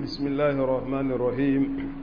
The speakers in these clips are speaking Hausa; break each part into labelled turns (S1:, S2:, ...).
S1: بسم الله الرحمن الرحيم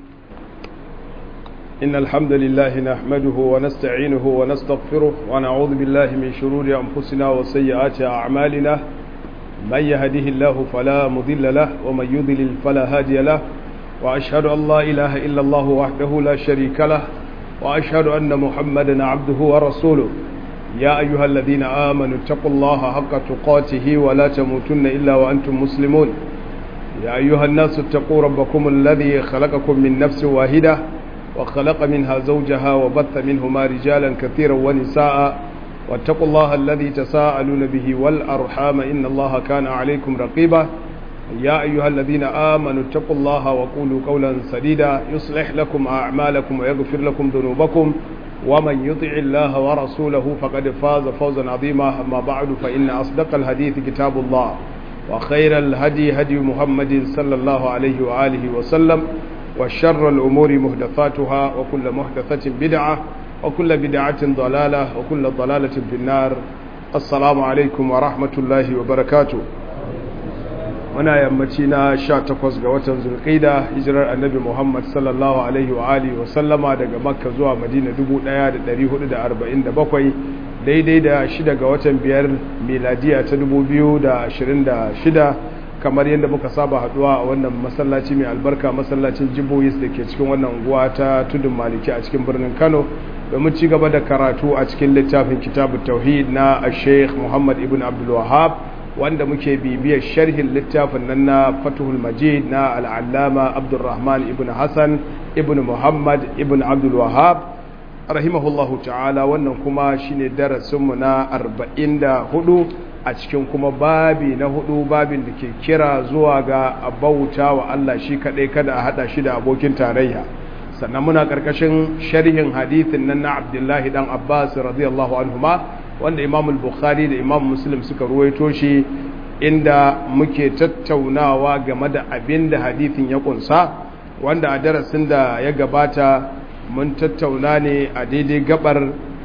S1: إن الحمد لله نحمده ونستعينه ونستغفره ونعوذ بالله من شرور أنفسنا وسيئات أعمالنا من يهده الله فلا مضل له ومن يضلل فلا هادي له وأشهد أن لا إله إلا الله وحده لا شريك له وأشهد أن محمدا عبده ورسوله يا أيها الذين آمنوا اتقوا الله حق تقاته ولا تموتن إلا وأنتم مسلمون يا أيها الناس اتقوا ربكم الذي خلقكم من نفس واحدة وخلق منها زوجها وبث منهما رجالا كثيرا ونساء واتقوا الله الذي تساءلون به والأرحام إن الله كان عليكم رقيبا يا أيها الذين آمنوا اتقوا الله وقولوا قولا سديدا يصلح لكم أعمالكم ويغفر لكم ذنوبكم ومن يطع الله ورسوله فقد فاز فوزا عظيما أما بعد فإن أصدق الحديث كتاب الله وخير الهدي هدي محمد صلى الله عليه وآله وسلم وشر الأمور مهدثاتها وكل مهدثة بدعة وكل بدعة ضلالة وكل ضلالة في النار السلام عليكم ورحمة الله وبركاته muna yammaci na 18 ga watan zulqaida hijirar annabi Muhammad sallallahu alaihi wa alihi wa sallama daga Makka zuwa Madina 1447 daidai da 6 ga watan biyar miladiya ta 2026 kamar yadda muka saba haduwa a wannan masallaci mai albarka masallacin Jiboyis da ke cikin wannan unguwa ta Tudun Maliki a cikin birnin Kano domin ci gaba da karatu a cikin littafin Kitabut Tauhid na Sheikh Muhammad ibn Abdul Wahhab wanda muke bibiyar sharhin littafin nan na fatuhul majid na al'allama abdurrahman ibn hassan ibn muhammad ibn abdul wahab rahimahullahu ta'ala wannan kuma shine darasinmu na 44 a cikin kuma babi na hudu babin da ke kira zuwa ga bauta wa Allah shi kadai kada a hada shi da abokin tarayya sannan muna karkashin sharhin hadithin nan na abdullahi dan abbas radiyallahu anhuma wanda imam bukhari da imam muslim suka ruwaito shi inda muke tattaunawa game da abin da hadithin ya kunsa wanda a darasin da ya gabata mun tattauna ne a daidai gabar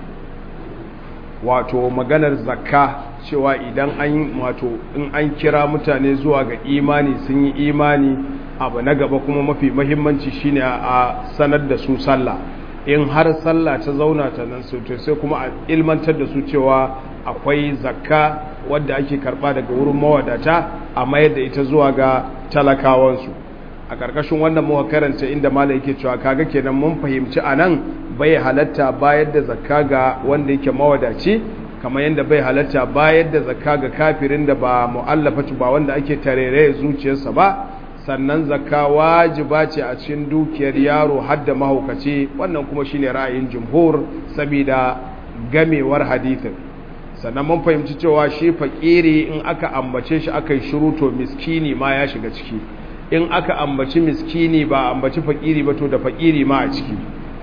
S1: wato maganar zakka cewa idan an wato in an kira mutane zuwa ga imani sun yi imani abu na gaba kuma mafi mahimmanci shine a sanar da su sallah in har sallah ta zauna ta nan to sai kuma a ilmantar da su cewa akwai zakka wadda ake karba daga wurin mawadata a mayar da ita zuwa ga talakawansu a ƙarƙashin wannan muka karanta inda mala yake cewa kaga kenan mun fahimci a nan bai halatta bayar da zakka ga wanda yake mawadaci kamar yadda bai halatta bayar da zakka ga kafirin da ba mu'allafatu ba wanda ake tarere zuciyarsa ba sannan zakka wajiba ce a cikin dukiyar yaro hadda mahaukaci wannan kuma shine ra'ayin jumhur saboda gamewar hadithin sannan mun fahimci cewa shi fakiri in aka ambace shi aka yi shiru to miskini ma ya shiga ciki in aka ambaci miskini ba ambaci fakiri ba to da fakiri ma a ciki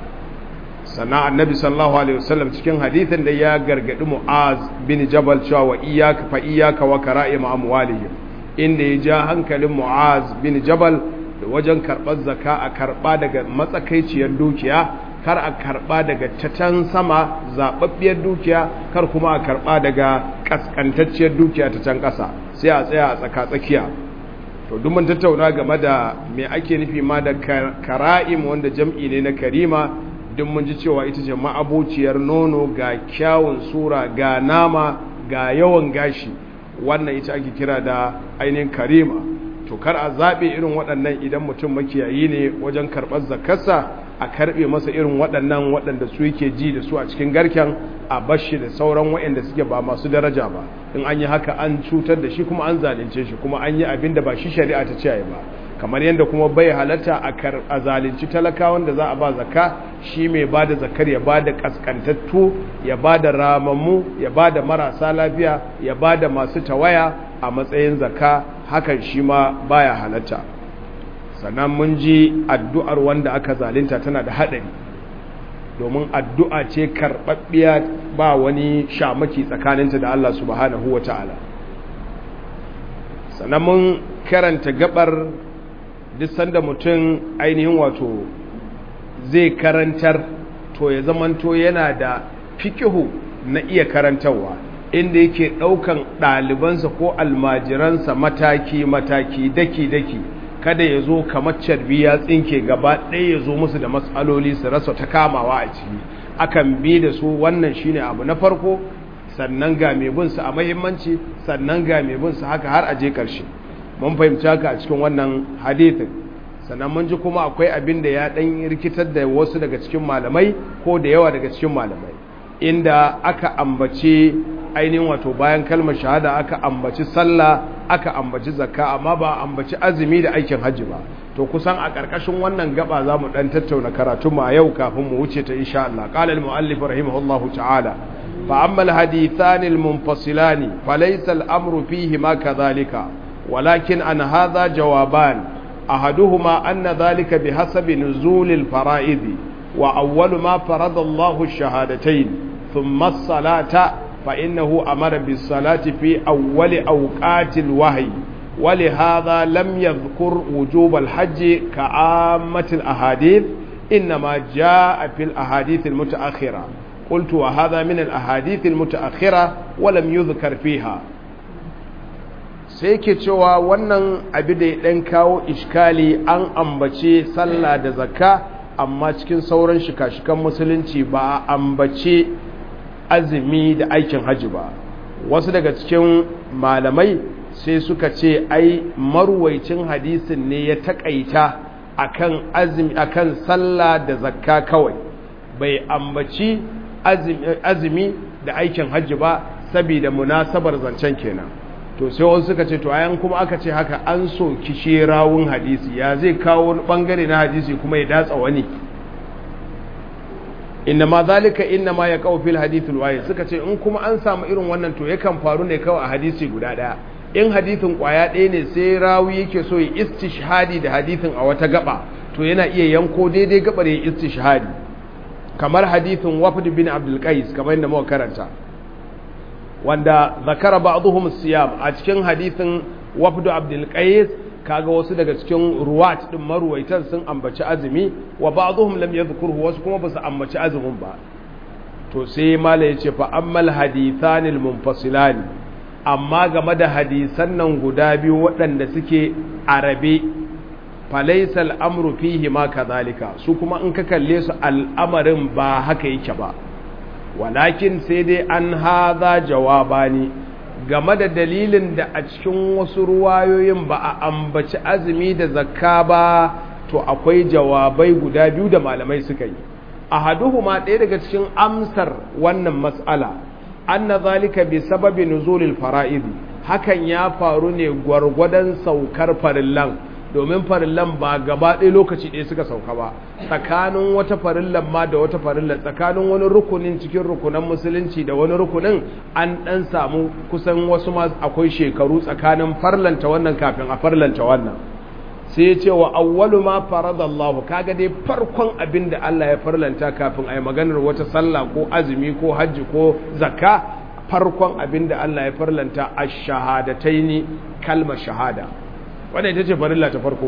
S1: sannan annabi sallallahu alaihi wasallam cikin hadithin da ya gargadi mu'az bin jabal cewa wa iyyaka fa iyyaka wa kara'im amwalihim inda ya ja hankalin mu'az bin jabal da wajen karɓar zaka a karɓa daga matsakaiciyar dukiya kar a karɓa daga tatan sama zaɓaɓɓiyar dukiya kar kuma a karɓa daga ƙasƙantacciyar dukiya ta can ƙasa sai a tsaya a tsaka-tsakiya to duk mun tattauna game da me ake nufi ma da kara'im wanda jam'i ne na karima duk mun ji cewa ita ce ma'abociyar nono ga kyawun sura ga nama ga yawan gashi wannan ita ake kira da ainihin karima to kar a zaɓe irin waɗannan idan mutum makiyayi ne wajen karɓar zakarsa a karɓe masa irin waɗannan waɗanda su yake ji da su a cikin garken a bashi da sauran waɗanda suke ba masu daraja ba in an yi haka an cutar da shi kuma an zalunce shi kuma an yi abin da ba shi shari'a ta ce ba kamar yadda kuma bai halatta a zalunci talakawan da za a ba zakka shi mai ba da zakar ya ba da kaskantattu ya ba da ramammu ya ba da marasa lafiya ya ba da masu tawaya a matsayin zakka hakan shi ma baya halatta sannan mun ji addu'ar wanda aka zalunta tana da haɗari domin addu'a ce karɓaɓɓiya ba wani shamaki tsakaninta da Allah subhanahu wa ta'ala sannan mun karanta gabar duk sanda mutum ainihin wato zai karantar to ya zamanto yana da fikihu na iya karantarwa inda yake ɗaukan ɗalibansa ko almajiransa mataki-mataki daki-daki kada ya zo kamar carbi ya tsinke gaba ɗaya ya zo musu da matsaloli su rasa ta kamawa a ciki akan bi da su wannan shine abu na farko sannan ga mai bin su a mahimmanci sannan ga mai bin su haka har a je ƙarshe mun fahimci haka a cikin wannan hadithin sannan mun ji kuma akwai abin da ya ɗan rikitar da wasu daga cikin malamai ko da yawa daga cikin malamai inda aka ambace ainihin wato bayan kalmar shahada aka ambaci sallah aka ambaci zakka amma ba ambaci azumi da aikin hajji ba to kusan a ƙarƙashin wannan gaba za mu ɗan tattauna karatu ma yau kafin mu wuce ta insha Allah qala al-mu'allif rahimahullahu ta'ala fa amma al-hadithan al-munfasilan fa laysa al-amru fihi ma kadhalika walakin an hadha jawaban ahaduhuma anna dhalika bihasabi nuzul al-fara'id wa awwal ma farada Allahu ash-shahadatayn thumma as-salata فإنه أمر بالصلاة في أول أوقات الوحي ولهذا لم يذكر وجوب الحج كعامة الأحاديث إنما جاء في الأحاديث المتأخرة قلت وهذا من الأحاديث المتأخرة ولم يذكر فيها sai ke cewa wannan abu da ya ɗan kawo iskali an ambace sallah da zakka amma cikin sauran shika-shikan musulunci ba a ambace azumi da aikin hajji ba wasu daga cikin malamai sai suka ce ai marwaicin hadisin ne ya takaita akan azumi akan sallah da zakka kawai bai ambaci azumi da aikin hajji ba saboda munasabar zancen kenan to sai wasu suka ce to ayan kuma aka ce haka an so kishe rawun hadisi ya zai kawo bangare na hadisi kuma ya datsa wani inna ma zalika inna ma ya kawo fil hadithul wahid suka ce in kuma an samu irin wannan to yakan faru ne kawai a hadisi guda daya in hadithin kwaya ɗaya ne sai rawi yake so ya istishhadi da hadithin a wata gaba to yana iya yanko daidai gabar ya istishhadi kamar hadithin wafd bin abdul qais kamar yadda muka karanta wanda zakara ba'dhum siyam a cikin hadithin wafd abdul qais kaga wasu daga cikin ruwat din maruwaitan sun ambaci azumi wa ba'dhum lam yadhkurhu wasu kuma basu ambaci azumin ba to sai mala yace fa ammal hadithanil munfasilan amma game da hadisan nan guda biyu waɗanda suke arabe falaysa al'amru fihi ma kadhalika su kuma in ka kalle su al'amarin ba haka yake ba walakin sai dai an hadha jawabani game da dalilin da a cikin wasu ruwayoyin ba a ambaci azumi da zakka ba to akwai jawabai guda biyu da malamai suka yi a haduhuma ɗaya daga cikin amsar wannan matsala anna zalika bi sababi nuzulil fara'id hakan ya faru ne gwargwadon saukar farillan domin farillan ba gaba ɗaya lokaci ɗaya suka sauka ba tsakanin wata farillan ma da wata farillan tsakanin wani rukunin cikin rukunan musulunci da wani rukunin an ɗan samu kusan wasu ma akwai shekaru tsakanin farlanta wannan kafin a farlanta wannan sai ya ce wa awwalu ma faradallahu kaga dai farkon abin da Allah ya farlanta kafin a yi maganar wata sallah ko azumi ko hajji ko zakka farkon abin da Allah ya farlanta ash-shahadataini kalmar shahada wadda ita ce farilla ta farko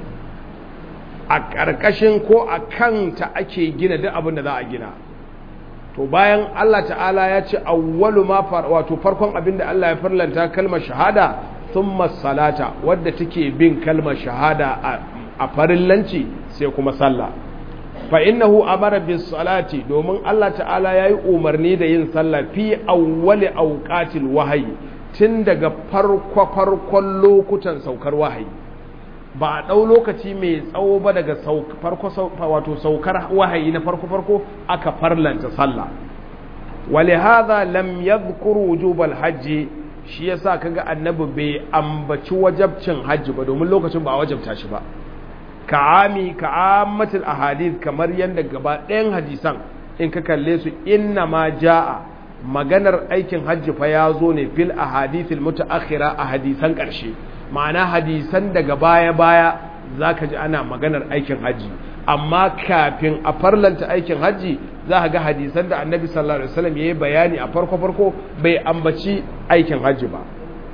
S1: a ƙarƙashin ko a kanta ake gina duk abin da za a gina to bayan Allah ta'ala ya ce awwalu ma wato farkon abin da Allah ya farlanta kalmar shahada thumma salata wadda take bin kalmar shahada a farillanci sai kuma sallah fa innahu amara bis salati domin Allah ta'ala yayi umarni da yin sallah fi awwali awqatil wahyi tun daga farko-farkon lokutan saukar wahayi ba a ɗau lokaci mai tsawo ba daga wato saukar wahayi na farko-farko aka farlanta sallah wale haza lam yadhkur wujubal hajji shi yasa kaga annabi bai ambaci wajabcin hajji ba domin lokacin ba a wajabta shi ba ka'ami ka'ammatul ahadith kamar yadda gaba ɗayan hadisan in ka kalle su inna ma ja'a maganar aikin hajji fa ya zo ne fil ahadithil mutaakhira a hadisan ƙarshe ma'ana hadisan daga baya-baya zaka ji ana maganar aikin hajji amma kafin a farlanta aikin hajji za ka ga hadisan da annabi sallallahu alaihi wasallam yayi bayani a farko farko bai ambaci aikin hajji ba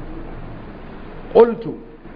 S1: qultu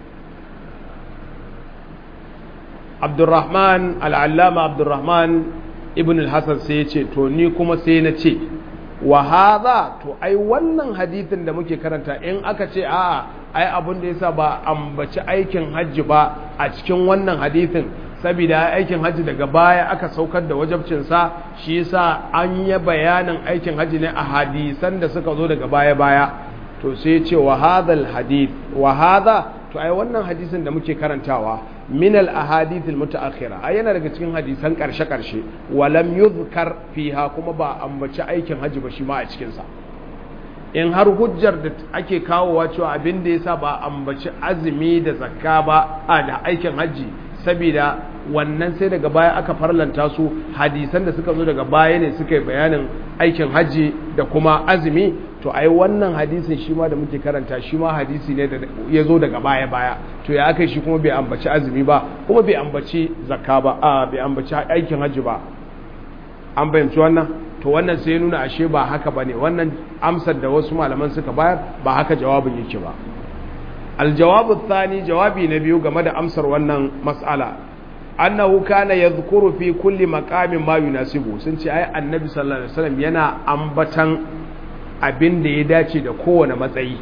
S1: Abdurrahman al-Allama Abdurrahman ibn al-Hasan sai ya ce to ni kuma sai na ce wa hadha to ai wannan hadithin da muke karanta in aka ce a ai abin da yasa ba ambaci aikin hajji ba a cikin wannan hadithin saboda aikin hajji daga baya aka saukar da wajabcinsa shi yasa an yi bayanin aikin hajji ne a hadisan da suka zo daga baya baya to sai ce wa hadhal hadith wa hadha to ai wannan hadisin da muke karantawa min al ahadith al mutaakhira ai yana daga cikin hadisan karshe karshe walam yuzkar fiha kuma ba ambaci aikin hajji ba shi ma a cikin sa in har hujjar da ake kawowa cewa abin da yasa ba ambaci azumi da zakka ba a da aikin hajji saboda wannan sai daga baya aka farlanta su hadisan da suka zo daga baya ne suka yi bayanin aikin hajji da kuma azumi to ai wannan hadisin shi ma da muke karanta shi ma hadisi ne da ya zo daga baya baya to ya aka shi kuma bai ambaci azumi ba kuma bai ambaci zakka ba a bai ambaci aikin hajji ba an bayanci wannan to wannan sai nuna ashe ba haka ba ne wannan amsar da wasu malaman suka bayar ba haka jawabin yake ba aljawabu thani jawabi na biyu game da amsar wannan mas'ala annahu kana yadhkuru fi kulli maqamin ma yunasibu sun ce ai annabi sallallahu alaihi wasallam yana ambatan abin da ya dace da kowane matsayi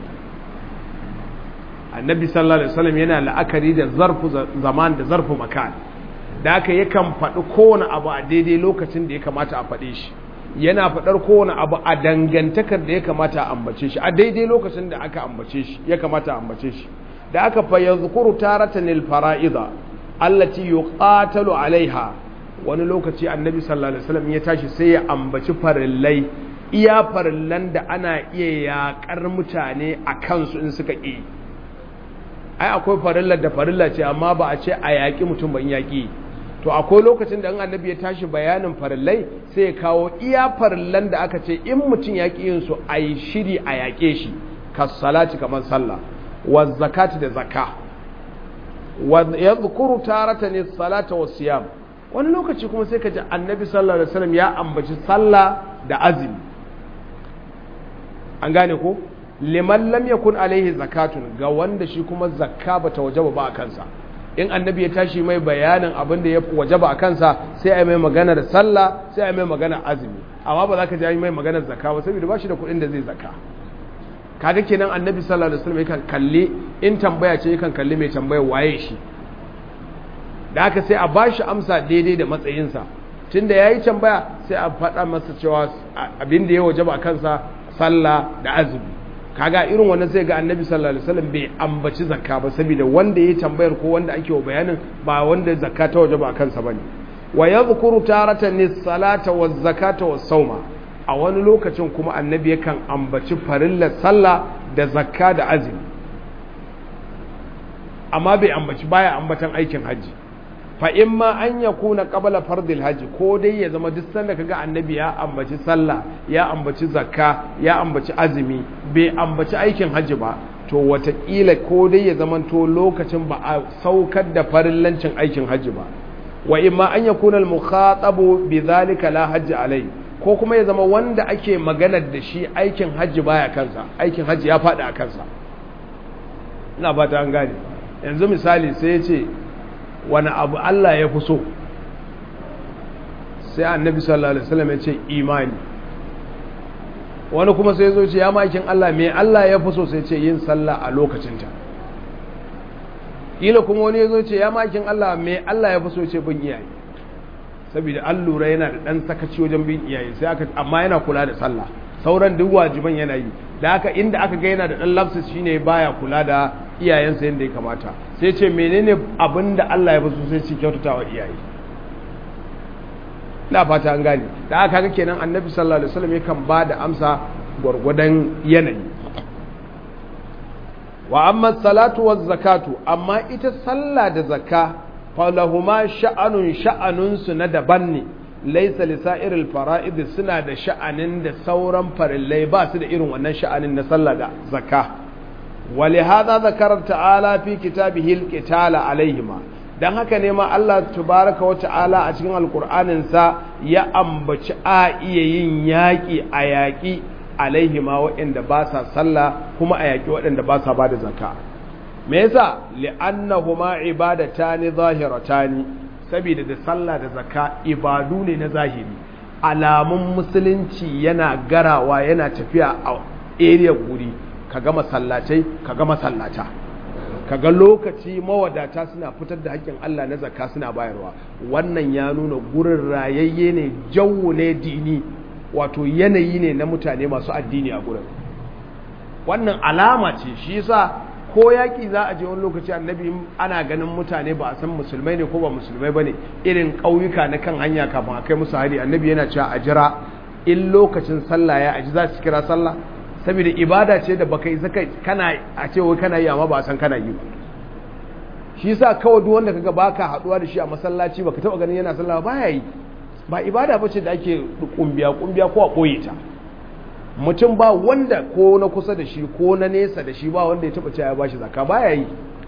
S1: annabi sallallahu alaihi wasallam yana la'akari da zarfu zaman da zarfu makan da haka yakan faɗi kowane abu a daidai lokacin da ya kamata a faɗe shi yana faɗar kowane abu a dangantakar da ya kamata a ambace shi a daidai lokacin da aka ambace shi ya kamata a ambace shi da aka fa yazkuru taratan lil fara'ida allati yuqatalu alaiha wani lokaci annabi sallallahu alaihi wasallam ya tashi sai ya ambaci farillai iya farillan da ana iya yakar mutane a kansu in suka ƙi ai akwai farillar da farilla ce amma ba a ce a yaƙi mutum ban yaƙi to akwai lokacin da an annabi ya tashi bayanin farillai sai ya kawo iya farillan da aka ce in mutum ya ƙi yin su a yi shiri a yaƙe shi kassalati kamar sallah wa zakati da zakka wa yadhkuru taratan as-salata was-siyam wani lokaci kuma sai ka ji annabi sallallahu alaihi wasallam ya ambaci sallah da azumi an gane ko liman lam yakun alaihi zakatun ga wanda shi kuma zakka bata wajaba ba a kansa in annabi ya tashi mai bayanin abin da ya wajaba a kansa sai a mai magana da sallah sai a mai magana azumi amma ba za ka ji mai magana zakka ba saboda ba shi da kuɗin da zai zakka kaga kenan annabi sallallahu alaihi wasallam yakan kalli in tambaya ce yakan kalli mai tambaya waye shi da haka sai a bashi amsa daidai da matsayinsa tunda yayi tambaya sai a faɗa masa cewa abin da ya wajaba a kansa sallah da azumi kaga irin wannan sai ga annabi sallallahu alaihi wasallam bai ambaci zakka ba saboda wanda ya tambayar ko wanda ake wa bayanin ba wanda zakka ta waje ba a kansa bane wa yadhkuru taratan nis-salata waz-zakata was-sawma a wani lokacin kuma annabi yakan ambaci farillar sallah da zakka da azumi amma bai ambaci baya ambatan aikin haji fa imma an yakuna qabla fardil haji ko dai ya zama duk sanda kaga annabi ya ambaci sallah ya ambaci zakka ya ambaci azumi bai ambaci aikin haji ba to watakila ko dai ya zama to lokacin ba a saukar da farillancin aikin haji ba wa imma an yakuna al mukhatabu bi dhalika la hajji alai ko kuma ya zama wanda ake maganar da shi aikin haji baya kansa aikin haji ya faɗi a kansa ina fata an gane yanzu misali sai ya ce wani abu Allah ya fi so sai annabi sallallahu alaihi wasallam ya ce imani wani kuma sai zo ce ya makin Allah me Allah ya fi so sai ce yin sallah a lokacinta kila kuma wani ya zo ce ya makin Allah me Allah ya fi so ce bin iyaye saboda an lura yana da dan sakaci wajen bin iyaye sai aka amma yana kula da sallah sauran duk wajiban yana yi da haka inda aka ga yana da dan lapsus shine baya kula da iyayensa yadda ya kamata sai ce menene abin da Allah ya basu sai ce kyautata wa iyaye na fata an gane da aka ga kenan annabi sallallahu alaihi wasallam yakan ba da amsa gwargwadon yanayi wa amma salatu waz zakatu amma ita sallah da zakka falahuma sha'anun sha'anun su na daban ne laisa lisa'iril fara'id suna da sha'anin da sauran farillai ba su da irin wannan sha'anin na sallah da zakka ولهذا ذكر تعالى في كتابه القتال عليهما dan haka ne ma Allah tabaraka wa ta'ala a cikin alkur'anin sa ya ambaci a iya yin yaƙi a yaƙi alaihima waɗanda ba sa sallah kuma a yaƙi waɗanda ba sa bada zakka me yasa li'annahuma ibadatani zahiratani saboda da sallah da zakka ibadu ne na zahiri alamun musulunci yana garawa yana tafiya a area guri kaga masallatai kaga masallata kaga lokaci mawadata suna fitar da haƙƙin Allah na zakka suna bayarwa wannan ya nuna gurin rayayye ne jawo ne dini wato yanayi ne na mutane masu addini a gurin wannan alama ce shi yasa ko yaƙi za a je wani lokaci annabi ana ganin mutane ba a san musulmai ne ko ba musulmai ba ne irin ƙauyuka na kan hanya kafin a kai musu hari annabi yana cewa a jira in lokacin sallah ya aji za su kira sallah saboda ibada ce da baka isa kai kana a ce wai kana yi amma ba a san kana yi ba shi yasa kawai duk wanda kaga baka haduwa da shi a masallaci baka taba ganin yana sallah ba ya yi ba ibada bace da ake kumbiya kumbiya ko a boye ta mutum ba wanda ko na kusa da shi ko na nesa da shi ba wanda ya taba cewa ya bashi zakka ba ya yi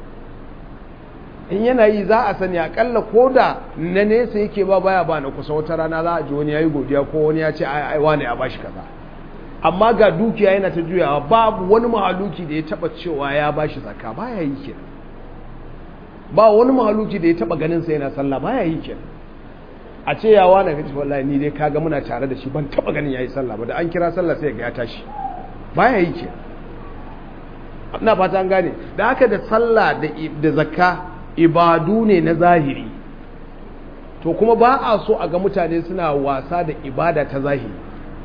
S1: in yana yi za a sani akalla ko da na nesa yake ba baya ba na kusa wata rana za a ji wani ya yi godiya ko wani ya ce ai wane ya bashi kaza amma ga dukiya yana ta juyawa babu wani mahaluki da ya taba cewa ya bashi zakka ba ya yi kenan ba wani mahaluki da ya taba ganin sa yana sallah ba ya yi kenan a ce ya wani kace wallahi ni dai kaga muna tare da shi ban taba ganin yayi sallah ba da an kira sallah sai ga ya tashi ba ya yi kenan ina fata an gane da haka da sallah da zakka ibadu ne na zahiri to kuma ba a so a ga mutane suna wasa da ibada ta zahiri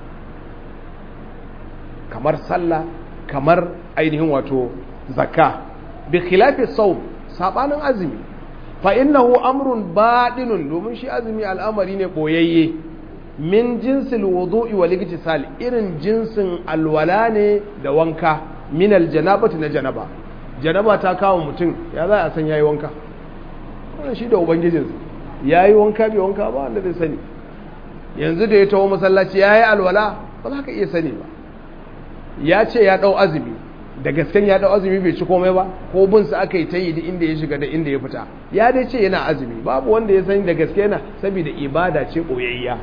S1: kamar sallah kamar ainihin wato zakka bi khilafi sawm sabanin azumi fa innahu amrun badinun domin shi azumi al'amari ne boyayye min jinsil wudu'i wal igtisal irin jinsin alwala ne da wanka min aljanabati na janaba janaba ta kawo mutum ya za a san yayi wanka wannan shi da ubangijinsa yayi wanka bai wanka ba wanda zai sani yanzu da ya tawo masallaci yayi alwala ba za ka iya sani ba ya ce ya dau azumi da gasken ya dau azumi bai ci komai ba ko bin sa aka yi ta yi da inda ya shiga da inda ya fita ya dai ce yana azumi babu wanda ya sani da gaske yana saboda ibada ce boyayya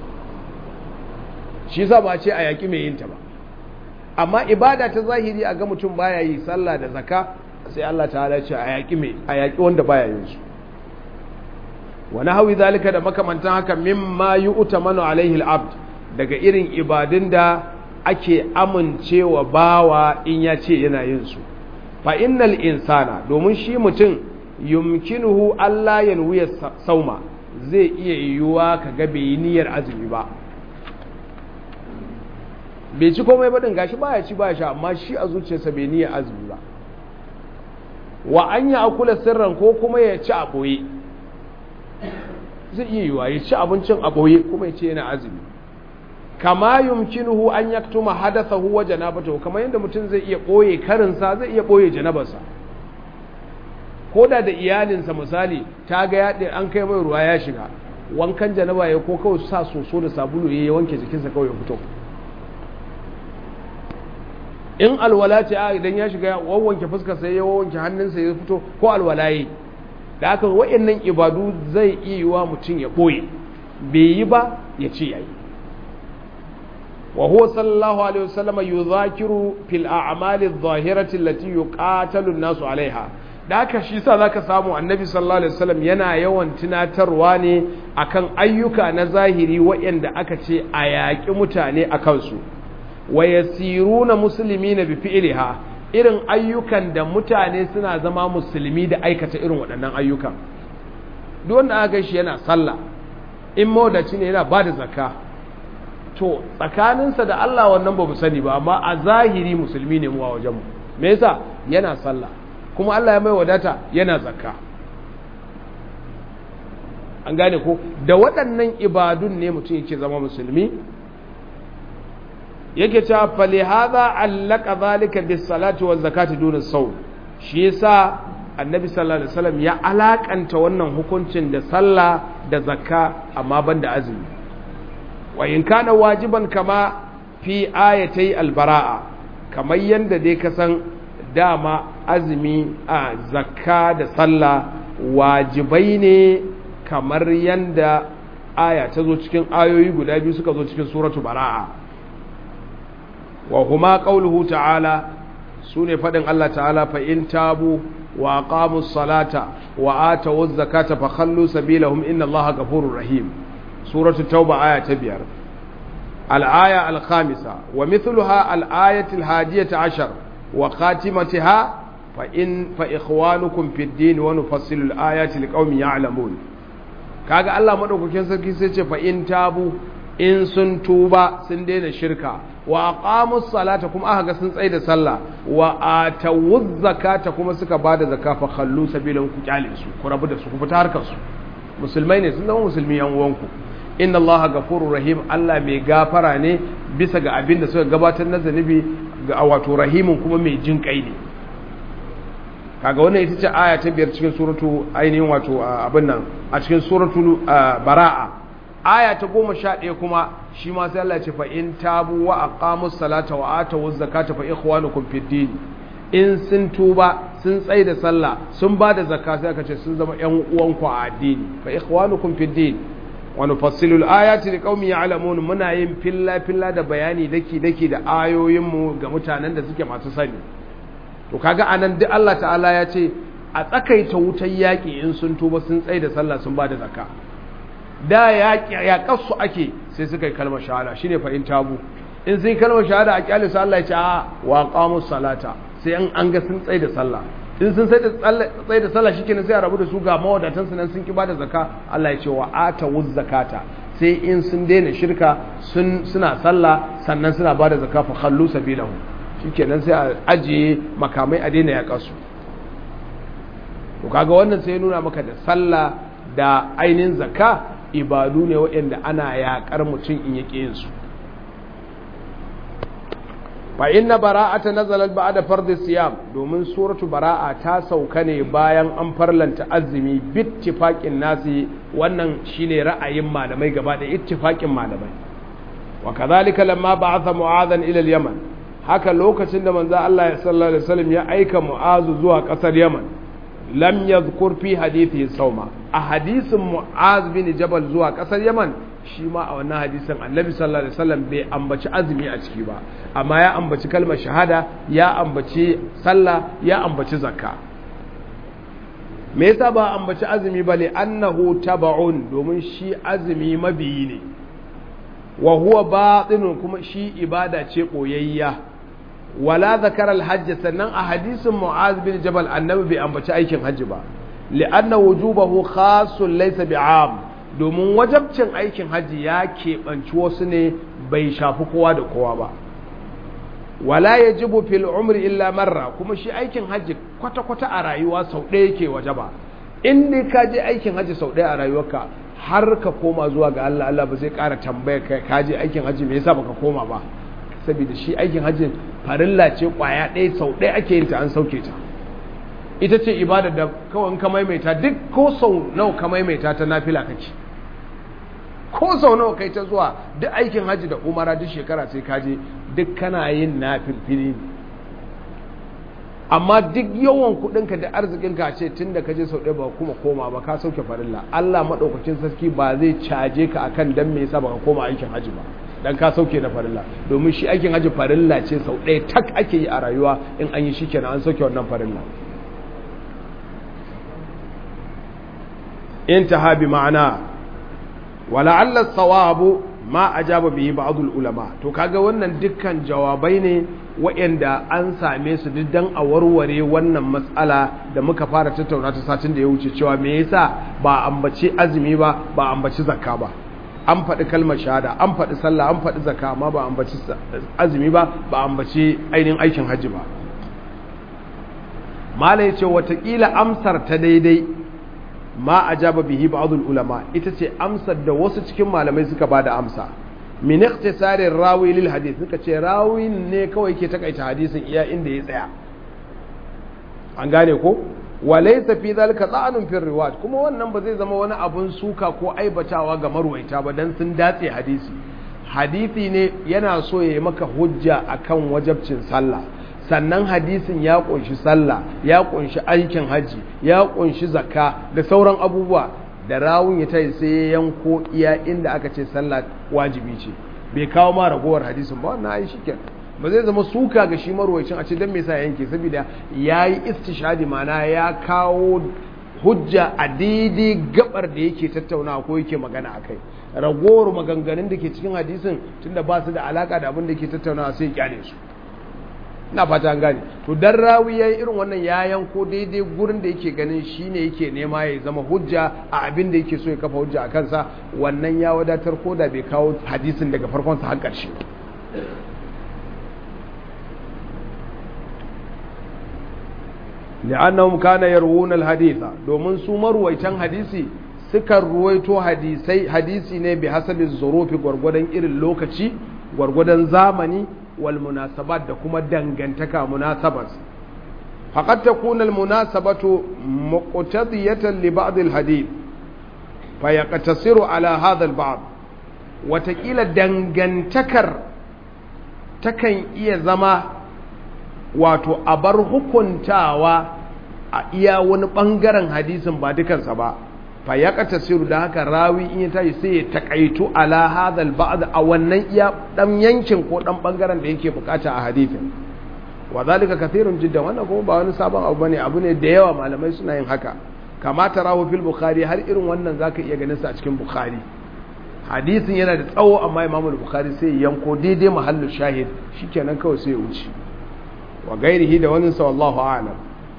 S1: shi yasa ba ce a yaki mai yin ta ba amma ibada ta zahiri a ga mutum baya yi sallah da zaka sai Allah ta'ala ce a yaki mai a yaki wanda baya yin su wani hawi zalika da makamantan haka mimma yu'tamanu alaihi al-abd daga irin ibadun da ake amincewa bawa in ya ce yana yin su fa innal insana domin shi mutum yumkinuhu Allah yanwiya sauma zai iya yiwuwa kaga bai niyyar azumi ba bai ci komai ba din gashi baya ci baya sha amma shi a zuciyarsa bai niyyar azumi ba wa an ya akula sirran ko kuma ya ci a boye zai iya yiwuwa ya ci abincin a boye kuma ya ce yana azumi kama yumkinuhu an yaktuma hadathahu wa janabatahu kamar yadda mutum zai iya boye karinsa zai iya boye janabarsa koda da iyalinsa misali ta ga ya an kai mai ruwa ya shiga wankan janaba ya ko kawai sa soso da sabulu ya wanke jikinsa kawai ya fito in alwala ce a idan ya shiga ya wanke fuskar sai ya wanke hannunsa ya fito ko alwala yi da haka wa'annan ibadu zai iya yiwa mutum ya boye bai yi ba ya ce yayi وهو صلى الله عليه وسلم يذاكر في الأعمال الظاهرة التي يقاتل الناس عليها da haka shi sa zaka samu annabi sallallahu alaihi wasallam yana yawan tunatarwa ne akan ayyuka na zahiri waɗanda aka ce a yaƙi mutane a kansu wa yasiruna muslimina bi fi'liha irin ayyukan da mutane suna zama musulmi da aikata irin waɗannan ayyukan duk wanda aka shi yana sallah in mawdaci ne yana bada zakka to tsakaninsa da Allah wannan ba mu sani ba amma a zahiri musulmi ne mu a wajenmu me yasa yana sallah kuma Allah ya mai wadata yana zakka an gane ko da waɗannan ibadun ne mutum yake zama musulmi yake cewa fali hadha allaka zalika bis salati waz zakati dun as shi yasa annabi sallallahu alaihi wasallam ya alakanta wannan hukuncin da sallah da zakka amma banda azumi wa in kana wajiban kama fi ayatai albara'a kamar yadda dai ka san dama azumi a zakka da sallah wajibai ne kamar yadda aya ta zo cikin ayoyi guda biyu suka zo cikin suratu bara'a wa huma qauluhu ta'ala sune fadin Allah ta'ala fa in tabu wa aqamus salata wa atawuz zakata fa khallu sabilahum inna Allaha ghafurur rahim سورة التوبة آية تبير الآية الخامسة ومثلها الآية الهادية عشر wa khatimatiha fa in fa ikhwanukum fid din wa nufassilu al-ayati liqaumin ya'lamun kaga Allah madaukakin sarki sai ce fa in tabu in sun tuba sun daina shirka wa aqamus salata kuma aka ga sun tsaye da sallah wa atawuz zakata kuma suka bada zakka fa khallu sabilan ku kyale su ku rabu da su ku fita harkar su musulmai ne sun zama musulmi yan uwanku inna Allah ghafurur rahim Allah mai gafara ne bisa ga abin da suka gabatar na zanibi ga wato rahimun kuma mai jin kai ne kaga wannan ita ce aya ta biyar cikin suratu ainihin wato abin nan a cikin suratu bara'a aya ta goma sha ɗaya kuma shi ma sai Allah ce fa in tabu wa aqamus salata wa atu zakata fa ikhwanukum fid din in sun tuba sun tsaye da sallah sun ba da zakka sai aka ce sun zama ƴan uwanku a addini fa ikhwanukum fid din wa nufassilu al-ayati liqaumin ya'lamun muna yin filla filla da bayani daki daki da ayoyin mu ga mutanen da suke masu sani to kaga anan duk Allah ta'ala ya ce a tsakaita wutar yaƙi in sun tuba sun tsaye da sallah sun ba da zakka da ya kasu ake sai suka yi kalmar shahada shine fa in tabu in sai kalmar shahada a kyale su Allah ya ce a wa qamus salata sai an an ga sun tsaye da sallah in sun tsaye da tsaye da sallah shikenan sai a rabu da su ga mawadatan su nan sun ki bada zakka Allah ya ce wa atawuz zakata sai in sun daina shirka sun suna sallah sannan suna bada zakka fa khallu sabilahu shikenan sai a ajiye makamai a daina yaƙa su to kaga wannan sai ya nuna maka da sallah da ainihin zakka ibadu ne waɗanda ana yaƙar mutum in yake yin su fa inna bara'ata nazalat ba'da fardhi siyam domin suratu bara'a ta sauka ne bayan an farlanta azumi bittifaqin nasi wannan shine ra'ayin malamai gaba da ittifaqin malamai wa kadhalika lamma ba'atha mu'adhan ila al-yaman haka lokacin da manzo Allah sallallahu alaihi wasallam ya aika mu'azu zuwa kasar yaman lam yadhkur fi hadithi sauma a hadisin mu'az bin jabal zuwa kasar yaman shi ma a wannan hadisin annabi sallallahu alaihi wasallam bai ambaci azumi a ciki ba amma ya ambaci kalmar shahada ya ambaci sallah ya ambaci zakka me yasa ba ambaci azumi ba li annahu taba'un domin shi azumi mabiyi ne wa huwa batinun kuma shi ibada ce koyayya wala zakara alhajj sannan a hadisin mu'az bin jabal annabi bai ambaci aikin hajji ba li'anna wujubahu khassun laysa bi'am domin wajabcin aikin hajji ya keɓanci wasu ne bai shafi kowa da kowa ba wala yajibu fil umri illa marra kuma shi aikin hajji kwata-kwata a rayuwa sau ɗaya yake wajaba in dai ka je aikin hajji sau ɗaya a rayuwarka har ka koma zuwa ga Allah Allah ba zai ƙara tambaya kai ka je aikin hajji me yasa baka koma ba saboda shi aikin hajjin farilla ce kwaya ɗaya sau ɗaya ake yin ta an sauke ta ita ce ibada da kawai ka maimaita duk ko sau nawa ka maimaita ta nafila kake ko sau nawa kai ta zuwa duk aikin hajji da umara duk shekara sai ka je duk kana yin nafilfili ne amma duk yawan kudinka da arzikinka ce tun da ka je sau ɗaya ba kuma koma ba ka sauke farilla Allah maɗaukacin sarki ba zai caje ka akan dan me yasa baka koma aikin hajji ba dan ka sauke na farilla domin shi aikin hajji farilla ce sau ɗaya tak ake yi a rayuwa in an yi shi kenan an sauke wannan farilla intaha bi ma'ana wala alla sawabu ma ajaba bihi ba'dul ulama to kaga wannan dukkan jawabai ne waɗanda an same su duk dan a warware wannan matsala da muka fara tattauna ta satin da ya wuce cewa me yasa ba ambaci azumi ba ba ambaci zakka ba an faɗi kalmar shahada an faɗi sallah an faɗi zakka amma ba ambaci azumi ba ba ambaci ainihin aikin hajji ba malai ce watakila amsar ta daidai ma ajaba bihi ba'dul ulama ita ce amsar da wasu cikin malamai suka bada amsa min ikhtisarir rawi lil hadith suka ce rawi ne kawai ke takaita hadisin iya inda ya tsaya an gane ko walaysa fi zalika ta'anun fi riwayat kuma wannan ba zai zama wani abun suka ko aibatawa ga marwaita ba dan sun datse hadisi hadisi ne yana so ya yi maka hujja akan wajabcin sallah sannan hadisin ya kunshi sallah ya kunshi aikin haji ya kunshi zakka da sauran abubuwa da rawun ya tayi sai ya yanko iya inda aka ce sallah wajibi ce bai kawo ma ragowar hadisin ba wannan ai shikenan ba zai zama suka ga shi marwayacin a ce dan me yasa yanke saboda yayi istishhadi mana ya kawo hujja a daidai gabar da yake tattaunawa ko yake magana akai ragowar maganganun da ke cikin hadisin tunda ba su da alaka da abin da yake tattaunawa sai ya kyale su ina fata an gane to dan rawi yayi irin wannan ya yanko daidai gurin da yake ganin shine yake nema ya zama hujja a abin da yake so ya kafa hujja a kansa wannan ya wadatar ko da bai kawo hadisin daga farkon sa har ƙarshe li'annahum kana yarwuna al-haditha domin su marwaitan hadisi sukan ruwaito hadisai hadisi ne bi hasabi zurufi gwargwadon irin lokaci gwargwadon zamani wal munasabat da kuma dangantaka munasabat faqad takuna al munasabatu muqtadiyatan li ba'd al hadith fa yaqtasiru ala hadha al ba'd watakila dangantakar takan iya zama wato abar hukuntawa a iya wani bangaren hadisin ba dukansa ba fa ya tasiru da haka rawi in ya tashi sai ya takaitu ala hadal ba'd a wannan iya dan yankin ko dan bangaren da yake bukata a hadisin wa zalika kathirun jiddan wannan kuma ba wani sabon abu bane abu ne da yawa malamai suna yin haka kama tarahu fil bukhari har irin wannan zaka iya ganin sa a cikin bukhari hadisin yana da tsawo amma imamu bukhari sai ya yanko daidai mahallu shahid shikenan kawai sai ya wuce wa gairihi da wani sa wallahu a'lam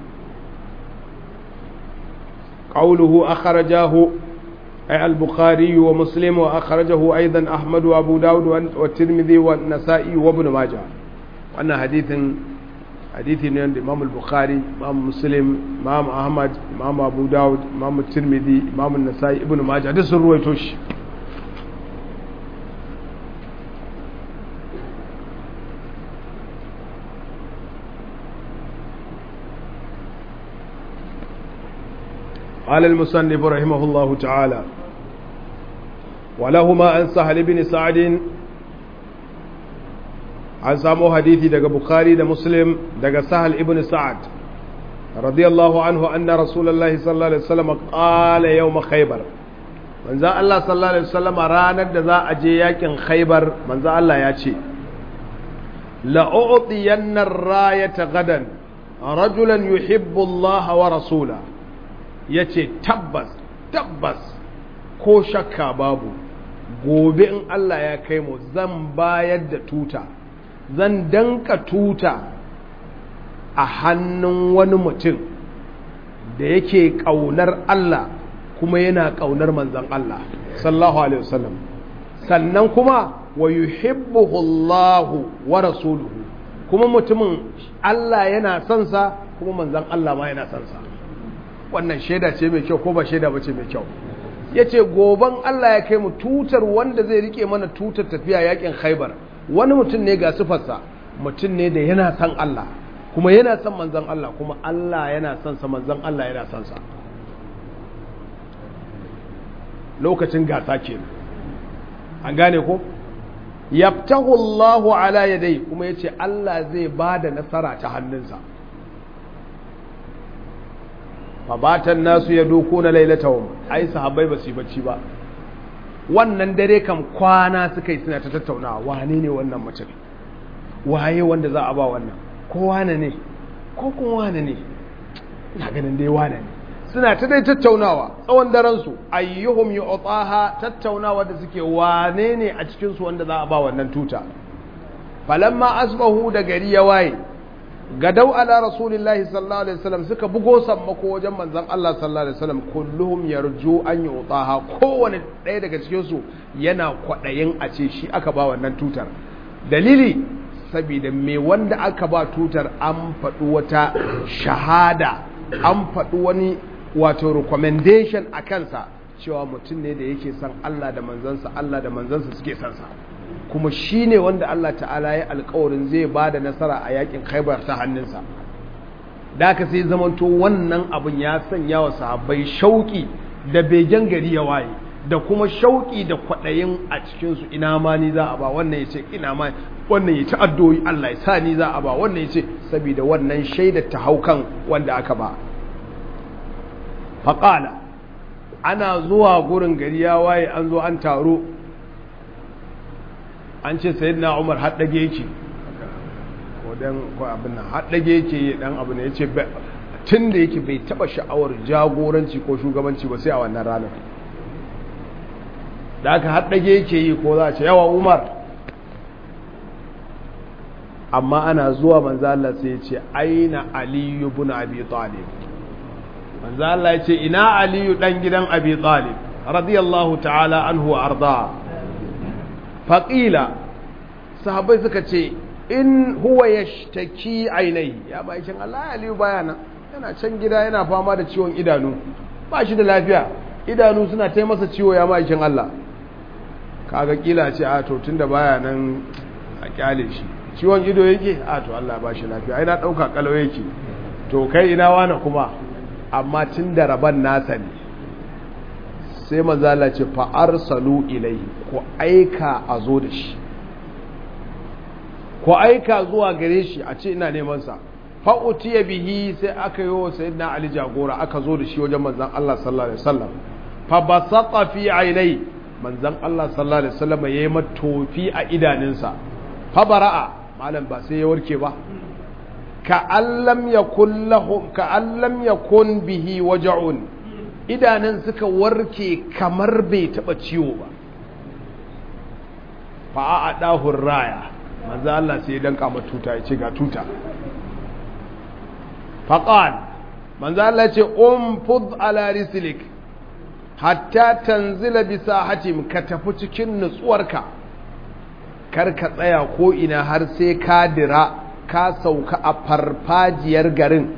S1: قوله أخرجاه أي البخاري ومسلم وأخرجه أيضا أحمد وأبو داود والترمذي والنسائي وابن ماجه وأن حديث حديث عند إمام البخاري إمام مسلم إمام أحمد إمام أبو داود إمام الترمذي إمام النسائي ابن ماجه هذا سر رويتوش قال المصنف رحمه الله تعالى ولهما عن سهل بن سعد عن سامو حديثي دغ بخاري ده مسلم دغ سهل ابن سعد رضي الله عنه أن رسول الله صلى الله عليه وسلم قال يوم خيبر من ذا الله صلى الله عليه وسلم ranar da za a je yakin khaybar manzo Allah ya ce la'u'tiyanna ar-rayata gadan rajulan yuhibbu Allah wa rasulahu ya ce tabbas tabbas ko shakka babu gobe in Allah ya kai mu zan bayar da tuta zan danka tuta a hannun wani mutum da yake ƙaunar Allah kuma yana ƙaunar manzan Allah sallallahu alaihi wasallam sannan kuma wa yuhibbuhu Allahu wa rasuluhu kuma mutumin Allah yana son sa kuma manzan Allah ma yana son sa wannan shaida ce mai kyau ko ba shaida ba ce mai kyau ya ce goban Allah ya kai mu tutar wanda zai rike mana tutar tafiya yakin khaibar wani mutum ne ga sufarsa mutum ne da yana son Allah kuma yana son manzan Allah kuma Allah yana son sa manzan Allah yana son sa lokacin gasa ke an gane ko yaftahu Allahu ala yadai kuma yace Allah zai bada nasara ta hannunsa fabatan nasu ya doko na lailatawun ai sahabbai ba su yi bacci ba wannan dare kam kwana suka yi suna ta tattaunawa wane ne wannan mutum waye wanda za a ba wannan ko wane ne ko kun wane ne na ganin dai wane ne suna ta dai tattaunawa tsawon daren su ayyuhum yu'taha tattaunawa da suke wane ne a cikin su wanda za a ba wannan tuta falamma asbahu da gari ya waye gadau ala rasulillahi sallallahu alaihi wasallam suka bugo sammako wajen manzon Allah sallallahu alaihi wasallam kulluhum yarju an yutaha kowane ɗaya daga cikin su yana kwadayin a ce shi aka ba wannan tutar dalili saboda me wanda aka ba tutar an faɗi wata shahada an faɗi wani wato recommendation a kansa cewa mutum ne da yake son Allah da manzansa Allah da manzansa suke son sa kuma shi ne wanda Allah ta'ala ya alkawarin zai ba da nasara a yakin khaibar ta hannunsa da aka sai zamanto wannan abin ya sanya wa sahabbai shauki da begen gari ya waye da kuma shauki da kwaɗayin a cikinsu ina ma ni za a ba wannan ya ce ina ma wannan ya ci addoyi Allah ya sa ni za a ba wannan ya ce saboda wannan shaidar ta haukan wanda aka ba faƙala ana zuwa gurin gari ya waye an zo an taro an ce sayi na umar haɗage yake ko dan ko abin nan haɗage yake yi dan abu ne ya ce tun da yake bai taɓa sha'awar jagoranci ko shugabanci ba sai a wannan ranar da aka haɗage yake yi ko za a ce yawa umar amma ana zuwa manzo Allah sai ya ce aina aliyu ibn abi talib manzo Allah ya ce ina aliyu dan gidan abi talib radiyallahu ta'ala anhu wa arda faqila sahabbai suka ce in huwa yashtaki ainihi ya ba shin Allah aliyu baya nan yana can gida yana fama da ciwon idanu ba shi da lafiya idanu suna ta masa ciwo ya ma shin Allah kaga kila ce a to tunda baya nan a kyale shi ciwon ido yake a to Allah ba shi lafiya ai na dauka kalau yake to kai ina wani kuma amma tunda raban nasa ne sai manzo Allah ce fa arsalu ilaihi ko aika a zo da shi ko aika zuwa gare shi a ce ina neman sa fa utiya bihi sai aka yi wa sayyidina Ali jagora aka zo da shi wajen manzon Allah sallallahu alaihi wasallam fa basata fi ainai manzon Allah sallallahu alaihi wasallam yayi matofi a idaninsa fa bara'a malam ba sai ya warke ba ka allam yakun lahum ka allam yakun bihi waja'un idanun suka warke kamar bai taba ciwo ba fa a dahur raya manzo Allah sai ya danka mata tuta ya ce ga tuta faqal manzo Allah ya ce umfud ala rislik hatta tanzila bi sahatim ka tafi cikin nutsuwarka kar ka tsaya ko ina har sai ka dira ka sauka a farfajiyar garin